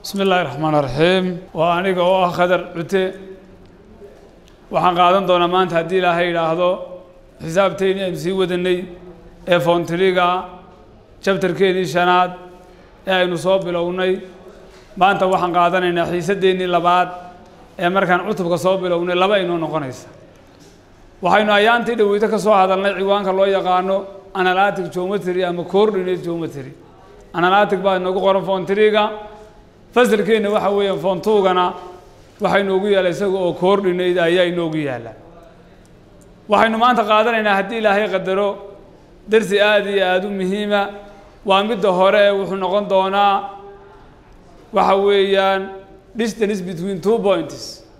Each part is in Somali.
bismi illaahi raxmaan raxiim waa aniga oo ah khadar cute waxaan qaadan doonaa maanta haddii ilaahay idhaahdo xisaabteennii aynu sii wadanay ee foontriga jabtarkeennii shanaad ee aynu soo bilownay maanta waxaan qaadanaynaa xiisadeennii labaad ee markaan cutubka soo bilownay laba inoo noqonaysa waxaynu ayaantii dhaweyto ka soo hadalnay ciwaanka loo yaqaano analatic geometry ama coordinate geometry analatic baa inoogu qoran foontriga fasalkeenna waxa weeyaan foontuugana waxaa inoogu yaalla isaga oo coordinate ayaa inoogu yaalla waxaynu maanta qaadanaynaa haddii ilaahay qadaro darsi aada iyo aada u muhiima waa midda hore wuxuu noqon doonaa waxa weeyaan distance between two points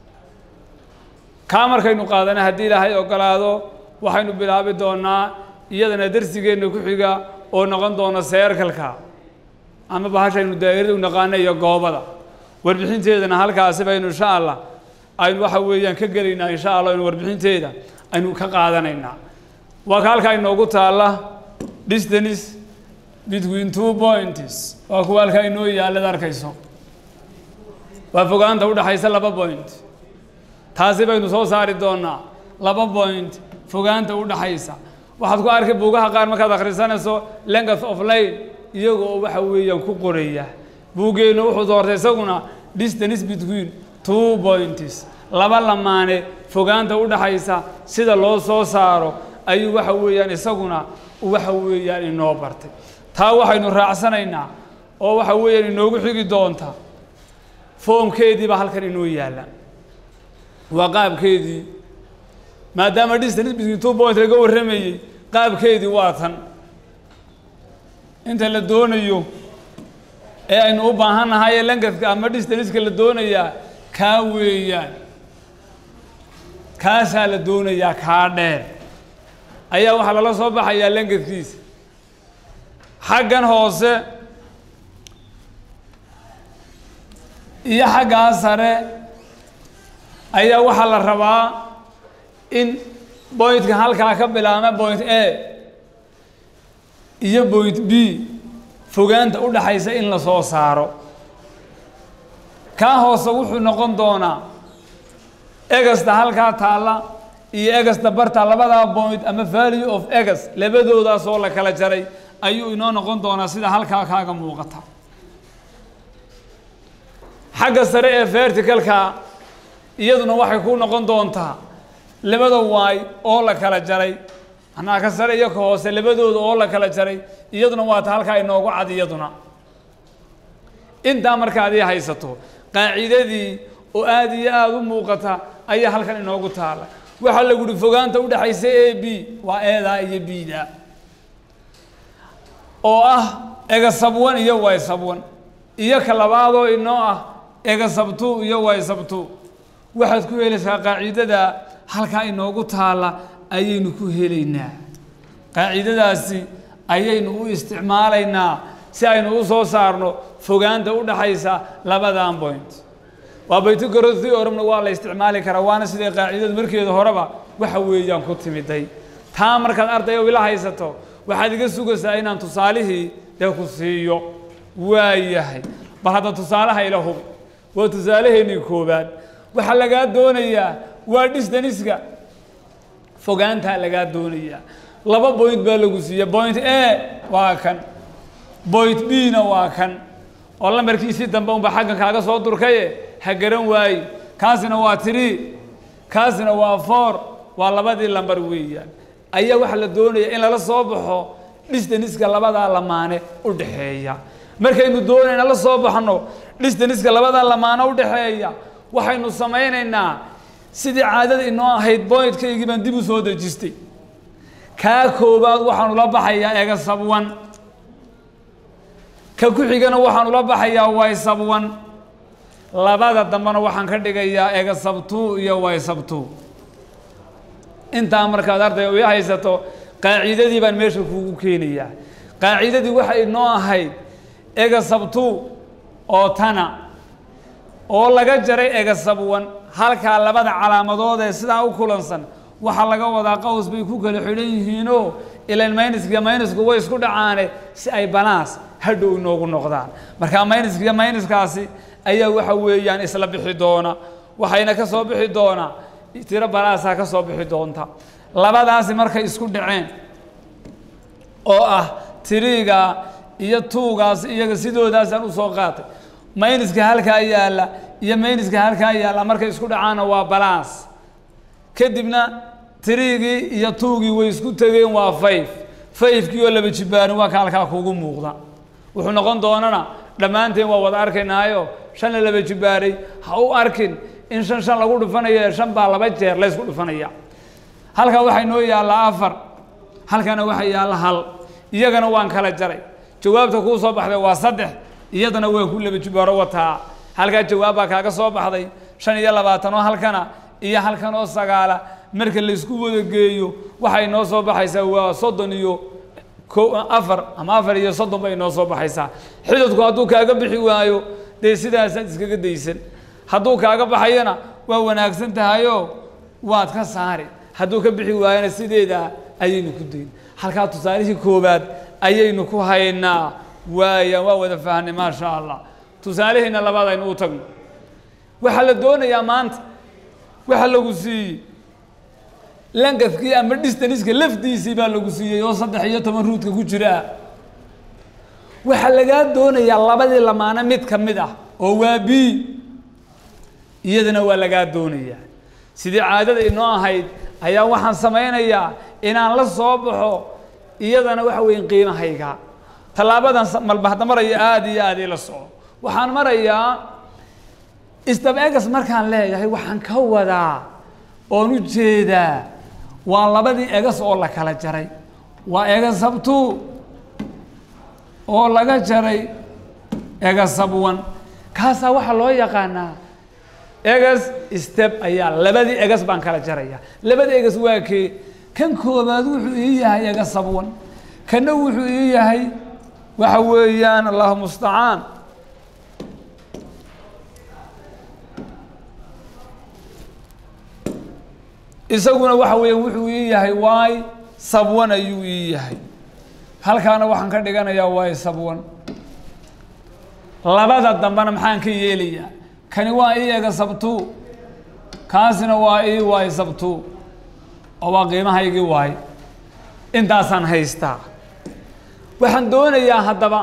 kaa markaynu qaadana haddii ilaahay ogolaado waxaynu bilaabi doonaa iyadana darsigeenna ku xiga oo noqon doona seerkalka ama bahashaynu daa'irada u naqaana iyo goobada warbixinteedana halkaasi baynu insha allah aynu waxa weeyaan ka gelaynaa insha allah aynu warbixinteeda aynu ka qaadanaynaa waa ka halkaa inoogu taalla distance between two points waa kuwa halkaa inoo yaallad arkayso waa fogaanta udhaxaysa laba point taasi baynu soo saari doonaa laba point fogaanta udhaxaysa waxaad ku arkay buugaha qaar markaad akhrisanayso length of lane iyaga oo waxa weeyaan ku qoraya buuggeennu wuxuu doortay isaguna distance between two points laba lamaane fogaanta udhaxaysa sida loo soo saaro ayuu waxa weeyaan isaguna waxa weeyaan inoo bartay taa waxaynu raacsanaynaa oo waxa weeyaan inoogu xigi doonta foomkeedii baa halkan inoo yaalla waa qaabkeedii maadaama distance between two point laga warramayey qaabkeedii waa tan inta la doonayo ee aynu u baahan nahay ee langadka ama distanceka la doonayaa kaa weeyaan kaasaa la doonayaa kaa dheer ayaa waxaa lala soo baxayaa langadkiisa xaggan hoose iyo xaggaa sare ayaa waxaa la rabaa in boyntka halkaa ka bilaabma point a iyo point b fogaanta u dhaxaysa in la soo saaro kaa hoose wuxuu noqon doonaa egasta halkaa taalla iyo egasta barta labadaa point ama value of egas labadoodaas oo la kala jaray ayuu inoo noqon doonaa sida halkaa kaaga muuqata xagga sare ee verticalka iyaduna waxay ku noqon doontaa labada waay oo la kala jaray manaa ka sare iyo ka hoose labadooda oo la kala jaray iyaduna waa ta halkaa inoogu cad iyaduna intaa markaad ii haysato qaacidadii oo aada iyo aada u muuqata ayaa halkan inoogu taala waxaa lagu uhi fogaanta udhaxaysa a b waa eedaa iyo bda oo ah ega sabwan iyo way sabwan iyo ka labaadoo inoo ah ega sabtu iyo way sabtu waxaad ku helaysaa qaacidada halkaa inoogu taalla ayaynu ku helaynaa qaacidadaasi ayaynu u isticmaalaynaa si aynu u soo saarno fogaanta u dhaxaysa labadan point waa baytogoro theoremna waa la isticmaali karaa waana siday qaacidadu markeeda horeba waxa weeyaan ku timiday taa markaad arday ila haysato waxaad iga sugaysaa inaan tusaalihii dee ku siiyo waayahay bal hadda tusaalaha ila hubi waa tusaalaheennii koobaad waxaa lagaa doonayaa waa distaniska fogaantaa lagaa doonayaa laba point baa lagu siiya point a waa kan point b na waa kan oo lambarkiisii dambe unba xaggan kaaga soo durkaye ha garan waaye kaasina waa tree kaasina waa four waa labadii lambar weeyaan ayaa waxaa la doonaya in lala soo baxo distaniska labadaa lamaane u dhaxeeya markaynu doonayna la soo baxno distaniska labadaa lamaane u dhaxeeya waxaynu samaynaynaa sidii caadada inoo ahayd boydkaygii baan dib u soo dejistay kaa koobaad waxaanu la baxayaa ega sabwan ka ku xigana waxaanu la baxayaa way sabwan labada dambena waxaan ka dhigayaa ega sabtu iyo way sabtu intaa markaad arday ii haysato qaacidadii baan meesha kuugu keenayaa qaacidadii waxay inoo ahayd ega sabtu oo tana oo laga jaray ega sabwan halkaa labada calaamadood ee sidaa u kulansan waxaa laga wadaa qaws bay ku kala xidhan yihiinoo ilan mayniska maynisku way isku dhacaane si ay balaas hadhow inoogu noqdaan marka mayniska iyo mayniskaasi ayaa waxa weeyaan isla bixi doona waxayna ka soo bixi doonaa tiro balaasaa ka soo bixi doonta labadaasi markay isku dhaceen oo ah tiriiga iyo tuugaas iyaga sidoodaasaan usoo qaatay mayniska halkaa yaalla iyo mayniska halkaa yaalla markay isku dhacaanna waa balaas kadibna tiriigii iyo tuugii way isku tegeen waa fayf fayfkii oo laba jibaarin waa ka halkaa kuugu muuqda wuxuu noqon doonana dhammaanteen waa wada arkaynaayo shanna laba jibaaray ha u arkin in shan shan lagu dhufanayo shan baa laba jeer laysku dhufanaya halkaa waxaa inoo yaallaa afar halkana waxaa yaalla hal iyagana waan kala jaray jawaabta kuu soo baxday waa saddex iyadana waa ku laba jibaaro wataa halkaa jawaab baa kaaga soo baxday shan iyo labaatan oo halkana iyo halkan oo sagaala marka laysku wada geeyo waxay noo soo baxaysaa waa soddon iyo ko afar ama afar iyo soddon bay noo soo baxaysaa xidadku hadduu kaaga bixi waayo dee sidaasaad iskaga daysan hadduu kaaga baxayana waa wanaagsan tahayoo waad ka saari hadduu ka bixi waayana sideedaa ayaynu ku dayn halkaa tusaalihii koowaad ayaynu ku haynaa waayaan waa wada fahnay maasha allah tusaalihiina labaad aynu u tagno waxaa la doonayaa maanta waxa lagu siiyey lankafkii ama distaniska lafdiisii baa lagu siiyey oo saddex iyo toban ruudka ku jiraa waxaa lagaa doonayaa labadii lamaano mid ka mid ah oo waa b iyadana waa lagaa doonayaa sidii caadada inoo ahayd ayaa waxaan samaynayaa inaan la soo baxo iyadana waxa weeye qiimahayga tallaabadan malba hadda maraya aada iyo aada ila soco waxaan marayaa isdab egas markaan leeyahay waxaan ka wadaa oon u jeedaa waa labadii egas oo la kala jaray waa egasabtu oo laga jaray egasabwan kaasaa waxaa loo yaqaanaa egas step ayaa labadii egas baan kala jaraya labadii egas waa kee kan koobaad wuxuu ii yahay egasabwan kana wuxuu ii yahay waxa weeyaan allahu mustacaan isaguna waxa weeya wuxuu ii yahay waay sabwan ayuu ii yahay halkaana waxaan ka dhiganayaa waay sabwan labada dambena maxaan ka yeelayaa kani waa ii ega sabtu kaasina waa ii waay sabtu oo waa qiimahaygii waay intaasaan haystaa waxaan doonayaa haddaba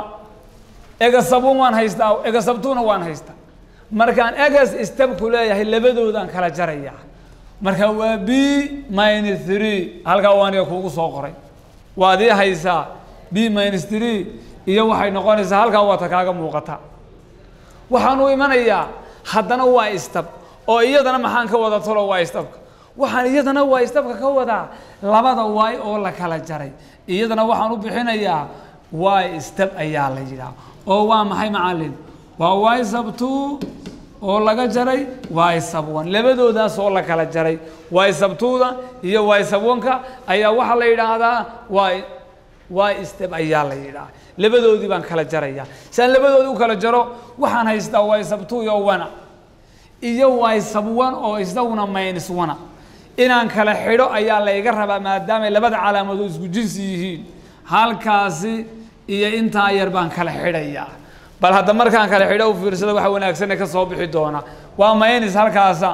ega sabwan waan haystaa ega sabtuna waan haystaa markaan egas istabku leeyahay labadoodaan kala jarayaa marka waa b minus three halkaa waa aniga kuugu soo qoray waad ii haysaa b minus three iyo waxay noqonaysaa halkaa waata kaaga muuqata waxaan u imanayaa haddana waa istab oo iyadana maxaan ka wada talo waa istabka waxaan iyadana waa istabka ka wadaa labada waay oo la kala jaray iyadana waxaan u bixinayaa waay istab ayaa la yidhaah oo waa maxay macallin waa waay sabtu oo laga jaray waay sabwan labadoodaas oo la kala jaray waay sabtuuda iyo waay sabwanka ayaa waxaa la yidhaahdaa waay waay step ayaa la yidhaah labadoodii baan kala jaraya si aan labadoodii u kala jaro waxaan haystaa waay sabtu iyo wana iyo waay sabwan oo isaguna minus wana inaan kala xidho ayaa layga rabaa maadaamay labada calaamadood isku jinsi yihiin halkaasi iyo intaa yar baan kala xidhayaa bal hadda markaan kale xidho u fiirsada waxa wanaagsane ka soo bixi doona waa maynis halkaasa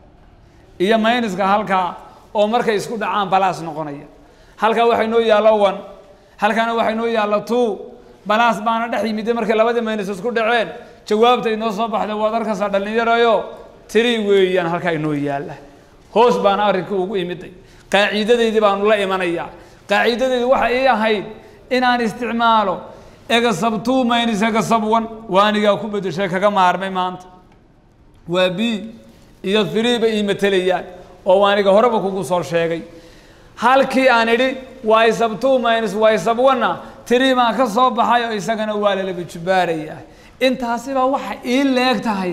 iyo mayniska halkaa oo markay isku dhacaan balaas noqonaya halkaa waxay noo yaallo one halkaana waxay noo yaallo two balaas baana dhex yimide markay labadii maynis isku dhaceen jawaabta inoo soo baxday waad arkaysaa dhallinyarayo tiri weeyaan halkaa inoo yaalla hoos baana arrinka ugu imiday qaaciidadeydii baanu la imanayaa qaaciidadeydii waxa ii ahayd inaan isticmaalo egasabtu minus egasabwan waanigaa ku bedeshay kaga maarmay maanta waa b iyo three bay ii matelayaan oo waaniga horeba kugu soo sheegay halkii aan idhi waay sabtu minus waay sabwanna three baan ka soo baxay oo isagana waa lalaba jubaarayaa intaasibaa waxa ii leeg tahay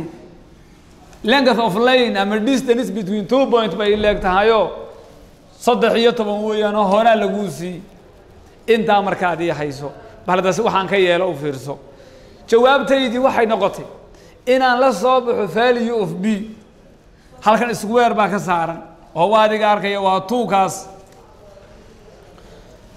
length of lane ama distance between two point bay ii leeg tahayoo saddex iyo toban weeyaan oo horaa laguu siiyey intaa markaad ii hayso baldas waxaan ka yeelo u fiirso jawaabtaydii waxay noqotay inaan la soo baxo value of b halkan square baa ka saaran oo waa adiga arkaya waa tuukaas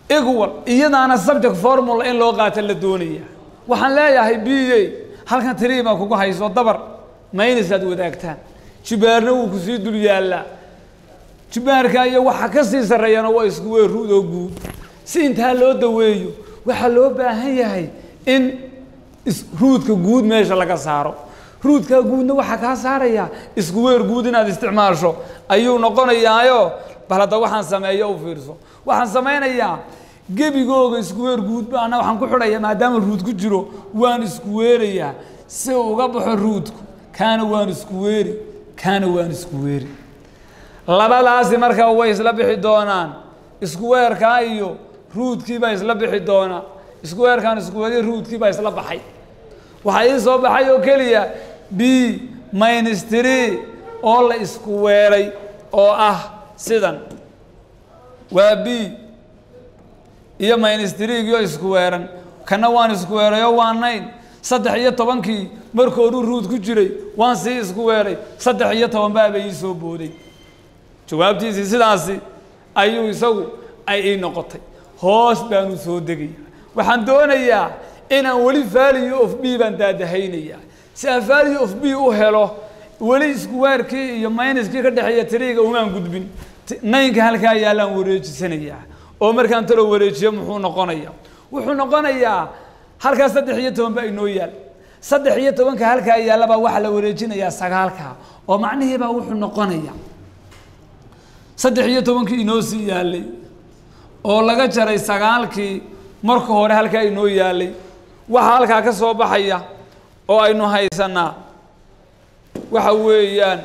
equal iyadaana subject formula in loo qaato la doonaya waxaan leeyahay b a halkan tiri baa kugu hayso dabar maynis aad wadaagtaan jibaarna wuu kusii dul yaallaa jibaarka iyo waxa ka sii sarreeyana waa isku wey ruud oo guud si intaa loo daweeyo waxaa loo baahan yahay in ruudka guud meesha laga saaro ruudkaa guudna waxaa kaa saaraya isku weer guud inaad isticmaasho ayuu noqonayaayo bal hadda waxaan sameeyo u fiirso waxaan samaynayaa gebigooga isku weer guud baana waxaan ku xidhaya maadaama ruud ku jiro waan isku weerayaa si uu uga baxo ruudku kaana waan isku weeri kaana waan isku weeri labadaasi markaa way isla bixi doonaan isku weerkaa iyo ruudkiibaa isla bixi doonaa isku weerkaan isku weeriyo ruudkiibaa isla baxay waxaa ii soo baxay oo keliya b minus tree oo la isku weeray oo ah sidan waa b iyo minus treegiioo isku weeran kana waan isku weerayoo waa nayn saddex iyo tobankii markooduu ruud ku jiray waan sii isku weeray saddex iyo toban baaba ii soo booday jawaabtiisii sidaasi ayuu isagu ay ii noqotay hoos baanu soo degaya waxaan doonayaa inaan weli value of b baan daadahaynayaa si aan value of b u helo weli iskuweerkii iyo minuskii ka dhexeeya tiriga umaan gudbin naynka halkaa yaallaan wareejisanayaa oo markaan talo wareejiyo muxuu noqonaya wuxuu noqonayaa halkaa saddex iyo toban baa inoo yaal saddex iyo tobanka halkaa yaallabaa waxaa la wareejinayaa sagaalka oo macnihiibaa wuxuu noqonaya saddex iyo tobankii inoo sii yaalay oo laga jaray sagaalkii marka hore halkaa inoo yaalay waxaa halkaa ka soo baxaya oo aynu haysanaa waxa weeyaan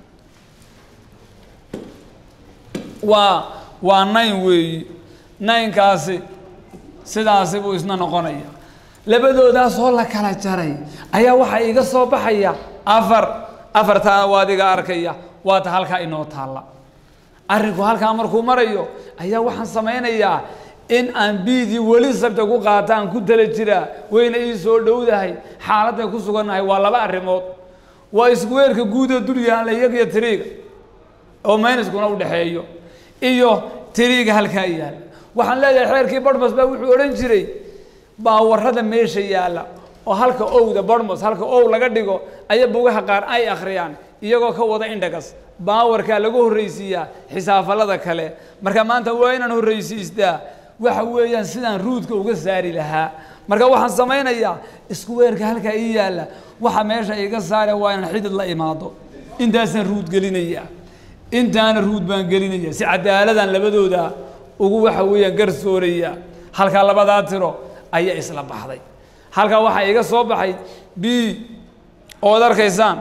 waa waa nayn weeyi naynkaasi sidaasi buu isna noqonaya labadoodaas oo la kala jaray ayaa waxaa iga soo baxaya afar afartaana waad iga arkaya waata halkaa inoo taalla arrinku halkaa markuu marayo ayaa waxaan samaynayaa in aan biidii weli sabta ku qaataan ku tala jiraa wayna ii soo dhowdahay xaaladday ku sugannahay waa laba arrimood waa iskuweerka guudoo dul yaalla iyagiyo tiriiga oo mayniskuna u dhexeeyo iyo tiriiga halkaa yaalla waxaan leeyahay xeerkii barhmas baa wuxuu odhan jiray baawarrada meesha yaalla oo halka owda barhmas halka ow laga dhigo aya bugaha qaar ay akhriyaan iyagoo ka wada indhagas baawarkaa lagu horraysiiyaa xisaafalada kale marka maanta waa inaan horraysiistaa waxa weeyaan sidaan ruudka uga saari lahaa marka waxaan samaynayaa isku weerka halkaa ii yaalla waxa meesha iga saare waa inaan xidid la imaado intaasaan ruud gelinaya intaana ruud baan gelinaya si cadaaladan labadooda ugu waxa weeyaan garsooraya halkaa labadaa tiro ayaa isla baxday halkaa waxaa iga soo baxay b ood arkaysaan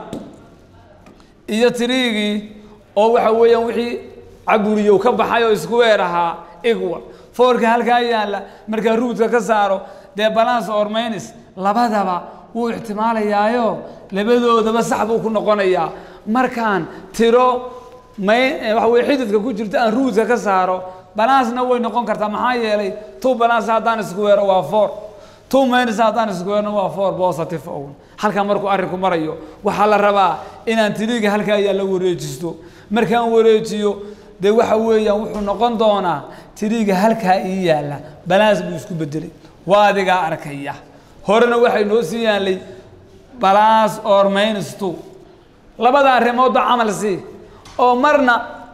iyo tiriigii oo waxa weeyaan wixii caburiyow ka baxay oo isku weer ahaa equal foorka halkaa yaalla markaa ruudka ka saaro dee balance or minus labadaba wuu ixtimaalayaayo labadoodaba sax buu ku noqonayaa markaan tiro may waxa weye xididka ku jirta aan ruudka ka saaro balancena way noqon kartaa maxaa yeelay two balance haddaan isku weero waa four two minus haddaan isku weerno waa four positive own halkaa markuu arrinku marayo waxaa la rabaa inaan tiriiga halkaa yaalla wareejisto markaan wareejiyo dee waxa weeyaan wuxuu noqon doonaa tiriiga halkaa ii yaalla balaas buu isku bedelay waa adigaa arkaya horena waxay noo sii yaallay balaas or minus two labada arrimoodba camal sii oo marna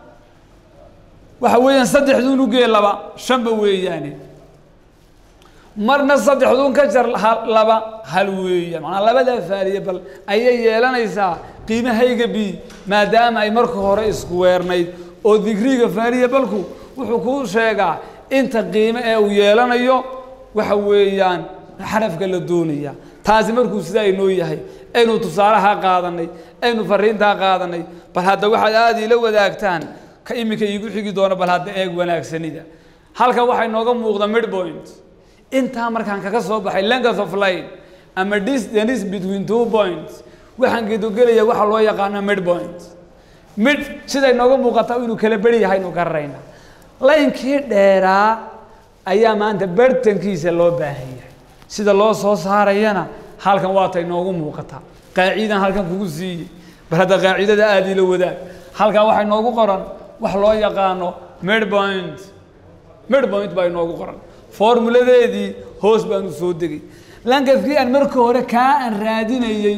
waxa weeyaan saddexduun ugee laba shanba weeyaane marna saddexduun ka jar laba hal weeyaan manaa labadaa faaliye bal ayay yeelanaysaa qiimahayga b maadaama ay marka hore isku weernayd oo digriga faaliya balku wuxuu kuu sheegaa inta qiime ee uu yeelanayo waxa weeyaan xarafka la doonaya taasi markuu sidaa inoo yahay aynu tusaalahaa qaadanay aynu fariintaa qaadanay bal hadda waxaad aada ila wadaagtaan ka iminka iigu xigi doono bal hadda eeg wanaagsanida halka waxay nooga muuqda midpoint intaa markaan kaga soo baxay length of line ama distance between two points waxaan gedogelaya waxa loo yaqaano midpoint mid siday nooga muuqata inuu kala beri yahay inu gararayna laynkii dheeraa ayaa maanta bartankiisa loo baahan yahay sida loo soo saarayana halkan waatay noogu muuqataa qaacidan halkan kugu siiyey bal hadda qaacidada aada ila wadaag halkan waxay noogu qoran wax loo yaqaano midpoint midpoint baa inoogu qoran formuladeedii hoos baanu soo degay lankafkii aan marka hore kaa aan raadinayey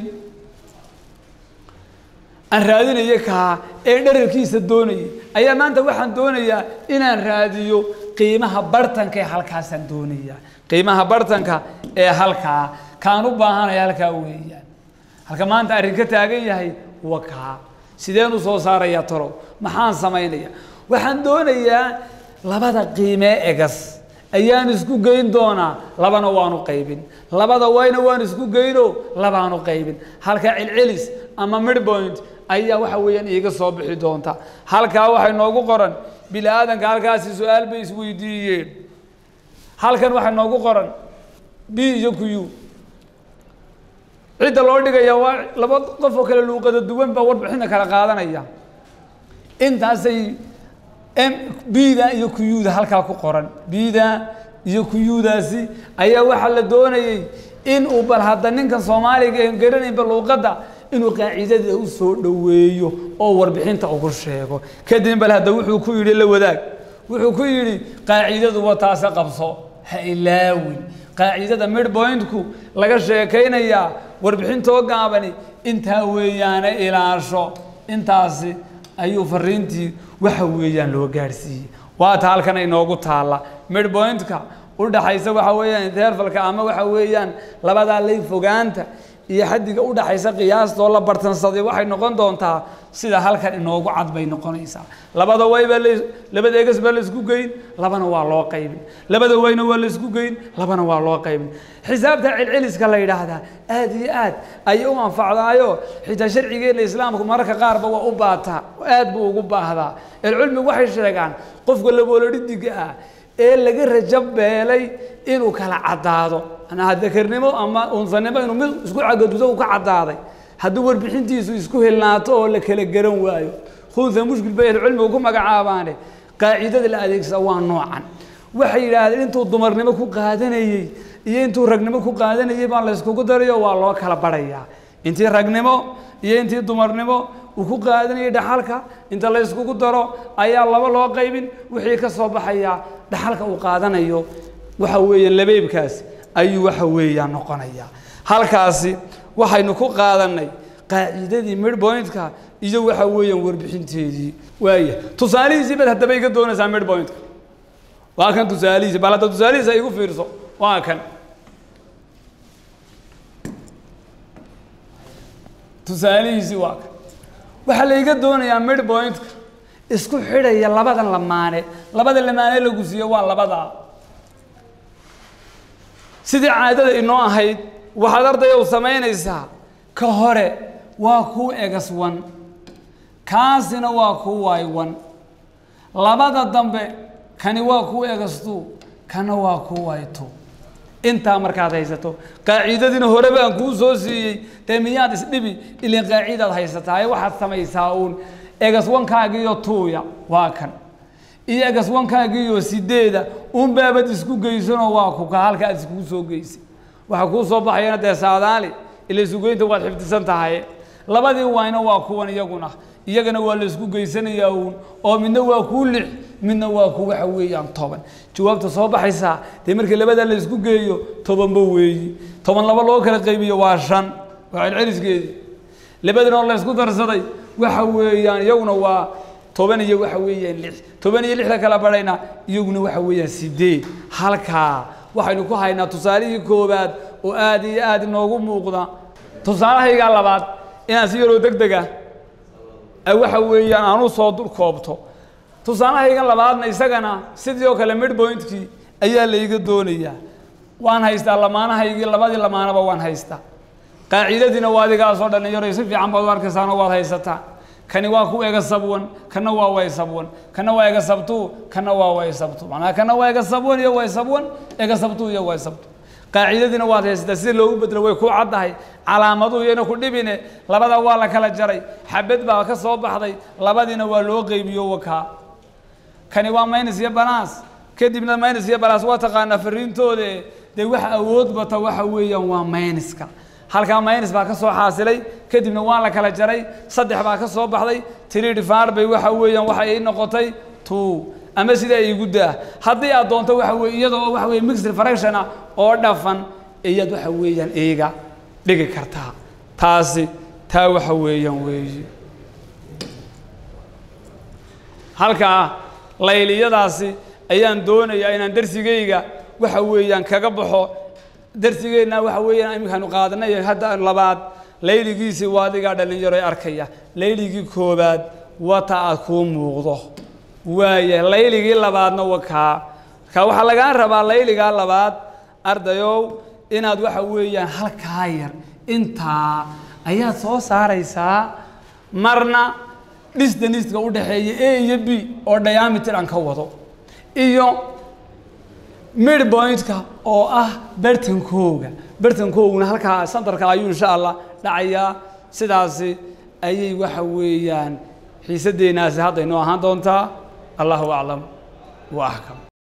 aan raadinayay kaa ee dherarkiisa doonayay ayaa maanta waxaan doonayaa inaan raadiyo qiimaha bartanka ee halkaasaan doonayaa qiimaha bartanka ee halkaa kaan u baahanaya halkaa weeyaan halka maanta arrin ka taagan yahay wa kaa sideen u soo saarayaa talow maxaan samaynaya waxaan doonayaa labada qiimee egas ayaan isku geyn doonaa labana waanu qaybin labada wayna waan isku geyno labaanu qaybin halka celcelis ama midpoint ayaa waxa weeyaan iiga soo bixi doonta halkaa waxay noogu qoran bini aadanka halkaasi su-aal bay isweydiiyeen halkan waxay noogu qoran b iyo q cidda loo dhigaya waa laba qof oo kale luuqada duwan baa warbixinta kala qaadanaya intaasay m bda iyo qda halkaa ku qoran bda iyo qdaasi ayaa waxaa la doonayey in uu bal hadda ninkan soomaaliga en garanaynba luuqadda inuu qaacidada u soo dhoweeyo oo warbixinta ugu sheego kadib bal hadda wuxuu ku yidhi la wadaag wuxuu ku yidhi qaacidaduba taase qabso ha ilaawin qaacidada midpointku laga sheekaynayaa warbixintoo gaabani intaa weeyaane ilaasho intaasi ayuu fariintii waxa weeyaan loo gaadhsiiyey waata halkan inoogu taalla midpointka udhaxaysa waxa weeyaan intervalka ama waxa weeyaan labadaa lay fogaanta iyo xaddiga udhaxaysa qiyaastoo la bartansaday waxay noqon doontaa sida halkan inoogu cad bay noqonaysaa labada waybaa l labada egas baa la isku geyn labana waa loo qaybin labada wayna waa la isku geyn labana waa loo qaybin xisaabta celceliska la yidhaahdaa aad iyo aad ayay u anfacdaayo xitaa sharcigeena islaamku mararka qaarba waa u baataa aad buu ugu baahdaa elcilmigu waxay sheegaan qofka laboolodhidiga ah ee laga rajo beelay inuu kala caddaado dakarnimo ama unsanimo inuu mid isku cagadudo u ka caddaaday haddii warbixintiisu isku helnaato oo la kala garan waayo khunsa mushkil bay ahlucilmigu ku magacaabaane qaacidada la adeegsada waa noocan waxay yidhaahdeen intuu dumarnimo ku qaadanayey iyo intuu ragnimo ku qaadanayey baa la yskugu darayo waa loo kala barayaa intii ragnimo iyo intii dumarnimo uu ku qaadanayay dhaxalka inta la yskugu daro ayaa laba loo qaybin wixii ka soo baxaya dhaxalka uu qaadanayo waxa weeyaan labeebkaasi ayuu waxa weeyaan noqonayaa halkaasi waxaynu ku qaadanay qaacidadii midpointka iyo waxa weeyaan warbixinteedii waaya tusaalihiisii baad haddaba iga doonaysaa midpointka waa kan tusaalihiisi bal hadda tusaalihiisa igu fiirso waa kan tusaalihiisii waa kan waxaa la iga doonayaa midpointka isku xidhaya labadan lamaane labada lamaane lagu siiyo waa labadaa sidii caadada inoo ahayd waxaad ardaya u samaynaysaa ka hore waa kuu egas wan kaasina waa kuu waay wan labada dambe kani waa kuu egastu kana waa kuu waay tu intaa markaad haysato qaacidadiina hore baan kuu soo siiyey dee miyaad isdhibi ilin qaacidaad haysataa waxaad samaysaa uun egas wankaagiiyo tuuya waa kan iyo egas wankaagiiyo sideeda un baabad isku geysanoo waa kuka halka aad iskugu soo geysay waxaa kuu soo baxayana dee saadaali ila isugeynta waad xifdisan tahay labadii wayna waa kuwan iyaguna iyagana waa la isku geysanayaa uun oo midna waa kuu lix midna waa ku waxa weeyaan toban jawaabta soo baxaysaa dee markii labadaa la isku geeyo tobanba weeyi toban laba loo kala qaybiyo waa shan waa celceliskeedii labadana oo la isku darsaday waxa weeyaan iyaguna waa toban iyo waxa weeyaan lix toban iyo lixda kala badhayna iyaguna waxa weeyaan sideed halkaa waxaynu ku haynaa tusaalihii koobaad oo aad iyo aad inoogu muuqda tusaalahaygaa labaad inaan si yaroo deg dega waxa weeyaan aan u soo dul koobto tusaalahayga labaadna isagana sidii oo kale midpointkii ayaa layga doonayaa waan haystaa lamaanahaygii labadii lamaanaba waan haystaa qaacidadiina waa adigaasoo dhalinyaro si fiican baad u arkaysaanoo waad haysataa kani waa ku ega sabwan kana waa way sabwan kana waa ega sabtu kana waa way sabtu macnaha kana waa ega sabwan iyo way sabwan ega sabtu iyo way sabtu qaacidadiina waad haysataa sida loogu bedelo way ku caddahay calaamaduhu iyana ku dhibine labada waa la kala jaray xabad baa ka soo baxday labadiina waa loo qeybiyo wakaa kani waa minus iyo banaas kadibna minus iyo banaas waa taqaanaa fariintooda dee waxa awood bata waxa weeyaan waa minuska halkaa minus baa ka soo xaasilay kadibna waa la kala jaray saddex baa ka soo baxday three divided by waxa weeyaan waxa ay noqotay two ama sidaa iigu daa haddii aad doonto waxa weye iyadoo waxa weye mixed fraction ah oo dhafan iyaad waxa weeyaan iiga dhigi kartaa taasi taa waxa weeyaan weeye halkaa layliyadaasi ayaan doonayaa inaan darsigayga waxa weeyaan kaga baxo darsigeenna waxa weeyaan iminkaanu qaadanay hadda labaad layligiisii waa adigaa dhallinyaro arkaya layligii koobaad wata aad kuu muuqdo waaya layligii labaadna waa kaa ka waxaa lagaa rabaa layligaa labaad ardayow inaad waxa weeyaan halkaa yar intaa ayaad soo saaraysaa marna dhisdaniska u dhaxeeya a iyo b oo diameter aan ka wado iyo midpointka oo ah bartankooga bartankooguna halkaa sandarka ayuu insha allah dhacayaa sidaasi ayay waxa weeyaan xiisadeenaasi hadda inoo ahaan doontaa allahu aclam wa axkam